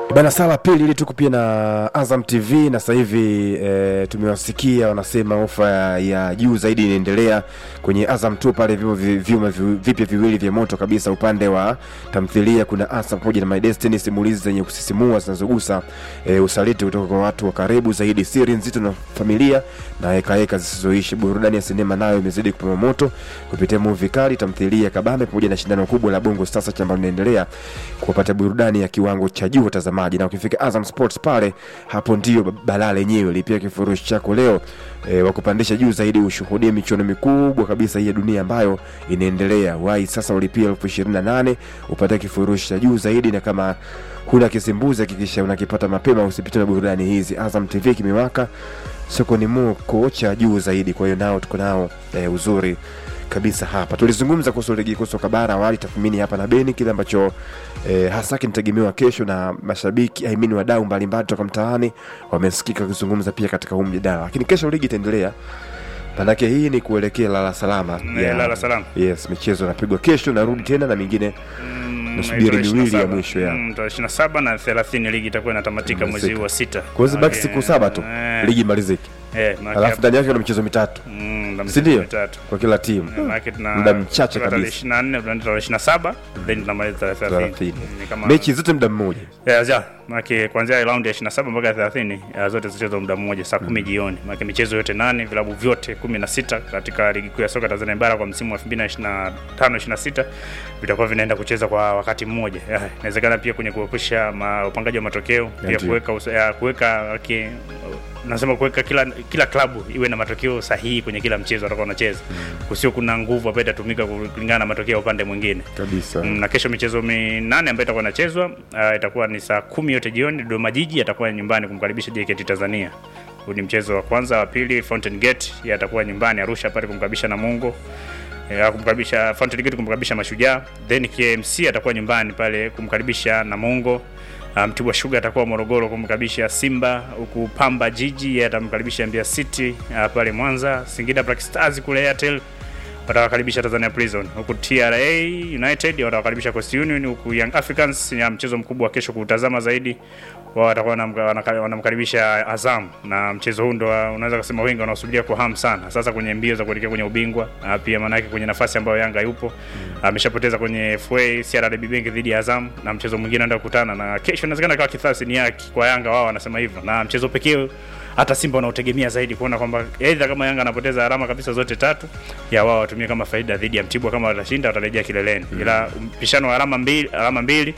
Bana sala pili ili tuko pia na Azam TV na sasa hivi e, tumewasikia wanasema ofa ya, ya juu zaidi inaendelea kwenye Azam tu pale vimo vi- vyuma vi- vipya viwili vya moto kabisa upande wa tamthilia kuna Azam pamoja na My Destiny simulizi zenye kusisimua zinazogusa e, usaliti kutoka kwa watu wa karibu zaidi siri nzito na familia na hekaheka zisizoishi burudani ya sinema nayo imezidi kupamba moto kupitia movie kali tamthilia kabambe pamoja na shindano kubwa la bongo sasa ambalo linaendelea kuwapatia burudani ya kiwango cha juu watazamaji na ukifika Azam Sports pale hapo ndio balaa lenyewe lipia kifurushi chako leo e, wakupandisha juu zaidi ushuhudie michuano mikubwa kabisa hii ya dunia ambayo inaendelea wai sasa ulipia elfu ishirini na nane upate kifurushi cha juu zaidi na kama huna kisimbuzi hakikisha unakipata mapema usipitwe na burudani hizi Azam TV kimewaka sokoni moko cha juu zaidi kwa hiyo nao tuko nao e, uzuri kabisa hapa tulizungumza kuhusu ligi kuu soka bara awali tathmini hapa na beni kile ambacho eh, hasa kinategemewa kesho na mashabiki I mean wadau mbalimbali toka mtaani wamesikika wakizungumza pia katika huu mjadala lakini kesho ligi itaendelea manake hii ni kuelekea lala salama Eh, lala salama. yes michezo inapigwa kesho narudi tena na mingine Mm, Nasubiri tarehe miwili ya 27. mwisho ya. Mm, tarehe 27 na 30 ligi itakuwa inatamatika mwezi huu wa sita. kwa hiyo zibaki Okay. siku saba tu Eh, ligi imalizike eh, maana alafu hapo- ndani yake kuna michezo mitatu Mm, na si michezo ndio mitatu. kwa kila timu Eh, maana tuna muda mchache kutoka tarehe kabisa 24 tunaenda tarehe 27 then tunamaliza tarehe 30. 30. Ni kama mechi zote muda mmoja Yeah, yeah. Maana kuanzia round ya 27 mpaka 30 ya zote zichezwa muda mmoja saa 10 jioni. Maana michezo yote nane, vilabu vyote 16 katika ligi kuu ya soka Tanzania bara kwa msimu wa 2025 26 vitakuwa vinaenda kucheza kwa wakati mmoja. Yeah, Inawezekana pia kwenye kuepusha ma- upangaji wa matokeo, pia Ndio. kuweka usa- ya, kuweka okay, nasema kuweka kila kila klabu iwe na matokeo sahihi kwenye kila mchezo atakao wanacheza. Kusio kuna nguvu ambayo itatumika kulingana na matokeo ya upande mwingine. kabisa Mm, na kesho michezo minane ambayo itakuwa inachezwa uh, itakuwa ni saa kumi yote jioni. Dodoma Jiji atakuwa nyumbani kumkaribisha JKT Tanzania. Huu ni mchezo wa kwanza. Wa pili Fountain Gate yeye atakuwa nyumbani Arusha pale kumkaribisha Namungo eh, kumkaribisha Fountain Gate kumkaribisha Mashujaa, then KMC atakuwa nyumbani pale kumkaribisha Namungo. Uh, Mtibwa Sugar atakuwa Morogoro kumkaribisha Simba, huku Pamba Jiji yeye atamkaribisha Mbeya City uh, pale Mwanza. Singida Black Stars kule Airtel watawakaribisha Tanzania Prison, huku TRA United watawakaribisha Coast Union, huku Young Africans ya mchezo mkubwa wa kesho kuutazama zaidi, wao watakuwa wanamka- wanaka- wanamkaribisha Azam, na mchezo huu ndo wa- unaweza kusema wengi wanaosubiria kwa hamu sana, sasa kwenye mbio za kuelekea kwenye ubingwa, na pia maanake kwenye nafasi ambayo Yanga yupo ameshapoteza kwenye FA CRDB Bank dhidi ya Azam, na mchezo mwingine anaenda kukutana na kesho, inawezekana kawa kithasi ni yake kwa Yanga, wao wanasema hivyo, na mchezo pekee hata Simba wanaotegemea zaidi kuona kwamba aidha kama Yanga anapoteza alama kabisa zote tatu, ya wao watumie kama faida dhidi ya Mtibwa. Kama watashinda watarejea kileleni, ila mpishano wa alama mbili, alama mbili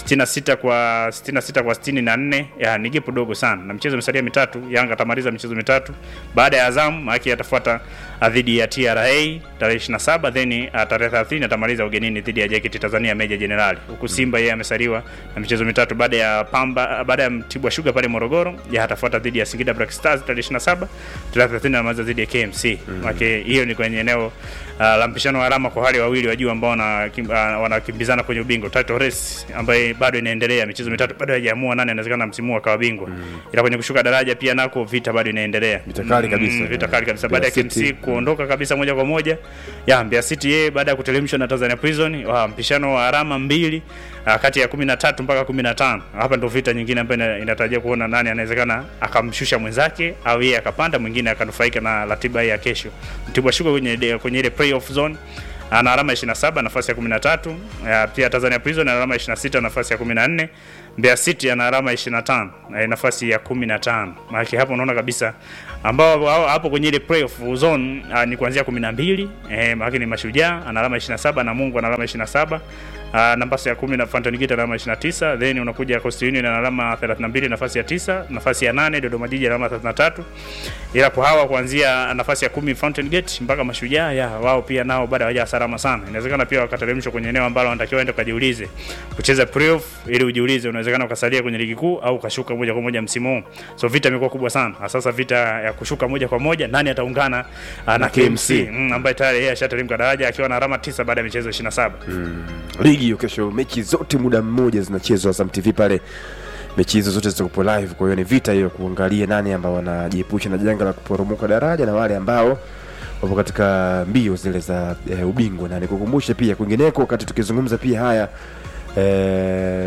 66 kwa 66 kwa 64 ya ni gepu dogo sana, na mchezo umesalia mitatu. Yanga atamaliza michezo mitatu baada ya Azam, maana atafuata ah, dhidi ya TRA tarehe 27, then ah, tarehe 30 atamaliza ugenini dhidi ya JKT Tanzania Meja Jenerali, huku Simba yeye amesaliwa na michezo mitatu baada ya Pamba, baada ya Mtibwa Sugar pale Morogoro, ya atafuata dhidi ya Singida Black Stars tarehe 27, tarehe 30 anamaliza dhidi ya KMC. Maana hiyo ni kwenye eneo uh, la mpishano wa alama kwa wale wawili wa juu ambao wanakim- uh, wanakimbizana kwenye ubingwa title race ambaye bado inaendelea, michezo mitatu bado haijaamua nani anawezekana msimu huu akawa bingwa, ila kwenye kushuka daraja pia nako vita bado inaendelea, Vita kali kabisa. vita kali kabisa Mbeya baada ya City. KMC kuondoka kabisa moja kwa moja ya Mbeya City yeye baada ya kuteremshwa na Tanzania Prison wa mpishano wa alama mbili uh, kati ya 13 mpaka 15. Hapa ndio vita nyingine ambayo ina- inatarajia kuona nani anawezekana akamshusha mwenzake au yeye akapanda mwingine akanufaika na ratiba hii ya kesho. Mtibwa Sugar kwenye kwenye ile playoff zone ana alama 27 nafasi ya 13. Ya, pia Tanzania Prison ana alama 26 nafasi ya 14. Mbeya City ana alama 25 eh, nafasi ya 15. Maana hapo unaona kabisa ambao hao- hapo kwenye ile playoff zone uh, ni kuanzia 12 eh, maana ni Mashujaa ana alama 27 na Mungu ana alama 27. Uh, nafasi ya 10 na Fountain Gate ana alama 29, then unakuja Coast Union ana alama 32 nafasi ya 9, nafasi ya 8 Dodoma Jiji ana alama 33. Ila kwa hawa kuanzia nafasi ya 10 Fountain Gate mpaka Mashujaa ya wao pia nao bado hawaja salama sana. Inawezekana pia wakateremshwa kwenye eneo ambalo wanatakiwa waende kujiulize kucheza playoff ili ujiulize unawezekana ukasalia kwenye ligi kuu au ukashuka moja kwa moja msimu huu. So vita imekuwa kubwa sana. Na Sasa vita ya kushuka moja kwa moja nani ataungana ah, na KMC mm, ambaye tayari yeye ashateremka daraja akiwa na alama 9 baada ya michezo 27. ligi hiyo kesho mechi zote muda mmoja zinachezwa Azam TV pale mechi hizo zote zitakupo live kwa hiyo ni vita hiyo kuangalia nani ambao wanajiepusha na janga la kuporomoka daraja na wale ambao wapo katika mbio zile za e, ubingwa na nikukumbushe pia kwingineko wakati tukizungumza pia haya e,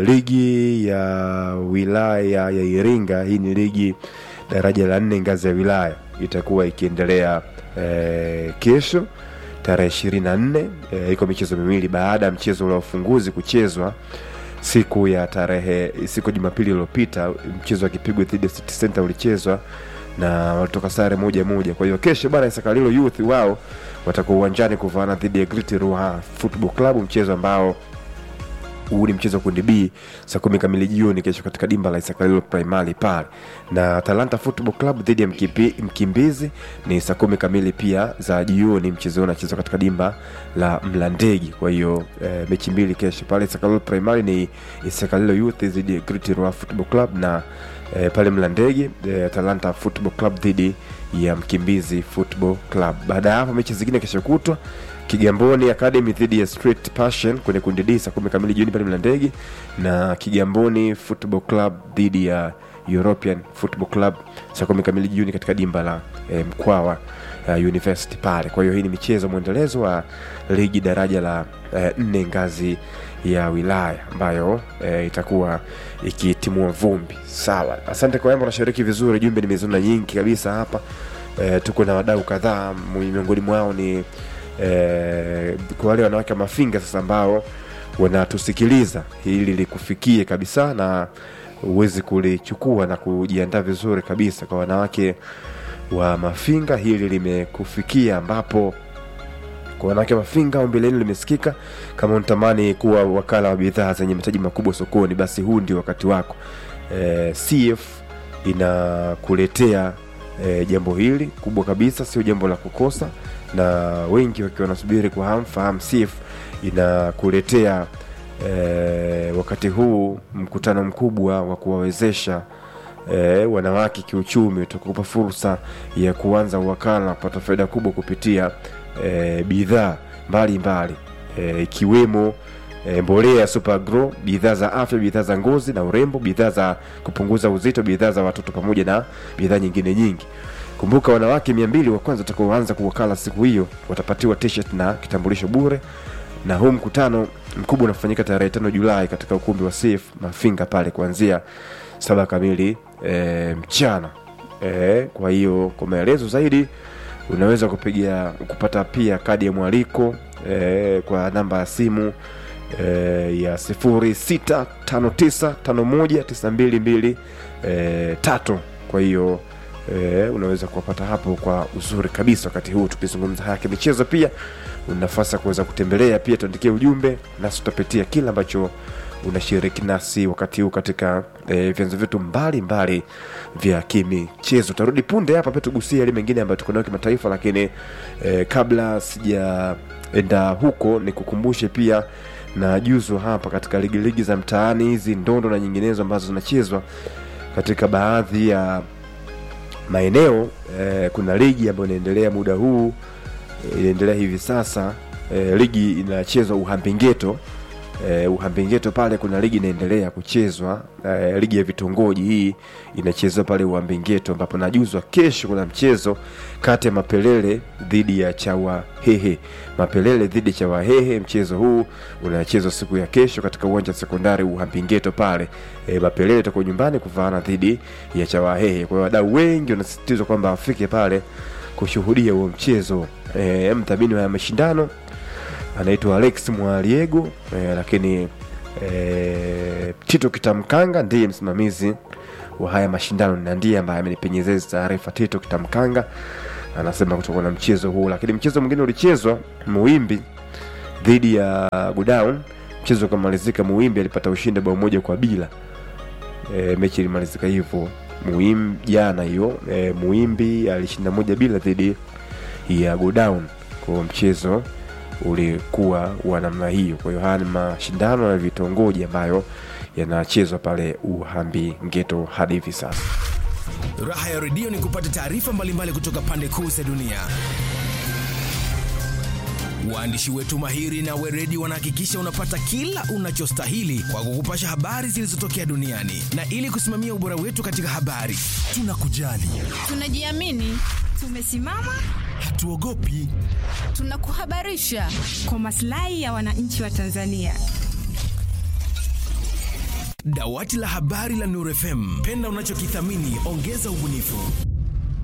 ligi ya wilaya ya Iringa, hii ni ligi daraja la nne ngazi ya wilaya, itakuwa ikiendelea e, kesho tarehe ishirini na nne e, iko michezo miwili baada ya mchezo ule wa ufunguzi kuchezwa siku ya tarehe siku ya Jumapili iliyopita, mchezo wa Kipigwe dhidi ya City Center ulichezwa na walitoka sare moja moja. Kwa hiyo kesho bana Isakalilo Youth wao watakuwa uwanjani kuvaana dhidi ya Great Ruaha Football Club, mchezo ambao huu ni mchezo wa kundi B saa kumi kamili jioni kesho katika dimba la Isakalilo Primary pale, na Talanta Football Club dhidi ya Mkipi, Mkimbizi ni saa kumi kamili pia za jioni. Mchezo huu unachezwa katika dimba la Mlandege. Kwa hiyo e, mechi mbili kesho pale Isakalilo Primary ni Isakalilo Youth dhidi ya Great Ruaha Football Club na e, pale Mlandege e, Talanta Football Club dhidi ya Mkimbizi Football Club. Baada ya hapo mechi zingine kesho kutwa Kigamboni Academy dhidi ya Street Passion kwenye kundi D saa kumi kamili jioni pale Mlandege, na Kigamboni Football Club dhidi ya European Football Club saa kumi kamili jioni katika dimba la e, Mkwawa uh, University pale. Kwa hiyo hii ni michezo mwendelezo wa ligi daraja la e, nne ngazi ya wilaya ambayo e, itakuwa ikitimua vumbi. Sawa, asante kwa yamba, unashiriki vizuri. Jumbe nimeziona nyingi kabisa hapa. E, tuko na wadau kadhaa, miongoni mwao ni e, kwa wale wanawake wa Mafinga sasa ambao wanatusikiliza, hili likufikie kabisa na uwezi kulichukua na kujiandaa vizuri kabisa. Kwa wanawake wa Mafinga hili limekufikia, ambapo kwa wanawake wa Mafinga ombi lenu limesikika. Kama unatamani kuwa wakala wa bidhaa zenye mahitaji makubwa sokoni, basi huu ndio wakati wako. E, CF inakuletea e, jambo hili kubwa kabisa, sio jambo la kukosa, na wengi wakiwa wanasubiri kwa hamu fahamu. CF inakuletea e, wakati huu mkutano mkubwa wa kuwawezesha e, wanawake kiuchumi, utakupa fursa ya kuanza uwakala kupata faida kubwa kupitia e, bidhaa mbalimbali ikiwemo e, mbolea ya Super Agro, bidhaa za afya, bidhaa za ngozi na urembo, bidhaa za kupunguza uzito, bidhaa za watoto pamoja na bidhaa nyingine nyingi. Kumbuka, wanawake mia mbili wa kwanza watakaoanza kuwakala siku hiyo watapatiwa t-shirt na kitambulisho bure, na huu mkutano mkubwa unafanyika tarehe tano Julai katika ukumbi wa CF Mafinga pale kuanzia saba kamili e, mchana e, kwa hiyo kwa maelezo zaidi unaweza kupigia kupata pia kadi ya mwaliko e, kwa namba ya simu e, ya sifuri sita tano tisa tano moja tisa mbili mbili e, tatu. Kwa hiyo e, unaweza kuwapata hapo kwa uzuri kabisa. Wakati huu tukizungumza haya kimichezo, pia una nafasi ya kuweza kutembelea pia, tuandikie ujumbe nasi tutapitia kile ambacho unashiriki nasi wakati huu katika e, vyanzo vyetu mbalimbali vya kimichezo. Tarudi punde hapa pia tugusia yale mengine ambayo tuko nayo kimataifa, lakini e, kabla sijaenda huko nikukumbushe pia na juzo hapa katika ligi ligi za mtaani hizi ndondo na nyinginezo ambazo zinachezwa katika baadhi ya maeneo e, kuna ligi ambayo inaendelea muda huu e, inaendelea hivi sasa e, ligi inachezwa Uhambingeto e, Uhambingeto pale kuna ligi inaendelea kuchezwa e, ligi ya vitongoji hii inachezwa pale Uhambingeto, ambapo najuzwa kesho kuna mchezo kati ya Mapelele dhidi ya Chawahehe. Mapelele dhidi ya Chawahehe, mchezo huu unachezwa siku ya kesho katika uwanja wa sekondari Uhambingeto pale. E, Mapelele itakuwa nyumbani kuvaana dhidi ya Chawahehe. Kwa hiyo wadau wengi wanasisitizwa kwamba wafike pale kushuhudia huo mchezo. E, mdhamini wa mashindano anaitwa Alex Mwaliego eh, lakini eh, Tito Kitamkanga ndiye msimamizi wa haya mashindano na ndiye ambaye amenipenyezea hizi taarifa. Tito Kitamkanga anasema kutoka na mchezo huu, lakini mchezo mwingine ulichezwa Muimbi dhidi ya Godown, mchezo ukamalizika, Muimbi alipata ushindi bao moja kwa bila. E, mechi ilimalizika hivyo Muimbi jana hiyo. E, Muimbi alishinda moja bila dhidi ya Godown kwa mchezo ulikuwa wa namna hiyo. Kwa hiyo haya ni mashindano ya vitongoji ambayo yanachezwa pale Uhambi Ngeto hadi hivi sasa. Raha ya redio ni kupata taarifa mbalimbali kutoka pande kuu za dunia. Waandishi wetu mahiri na weredi wanahakikisha unapata kila unachostahili kwa kukupasha habari zilizotokea duniani, na ili kusimamia ubora wetu katika habari, tunakujali, tunajiamini, tumesimama, hatuogopi, tunakuhabarisha kwa maslahi ya wananchi wa Tanzania. Dawati la habari la Nuru FM, penda unachokithamini, ongeza ubunifu.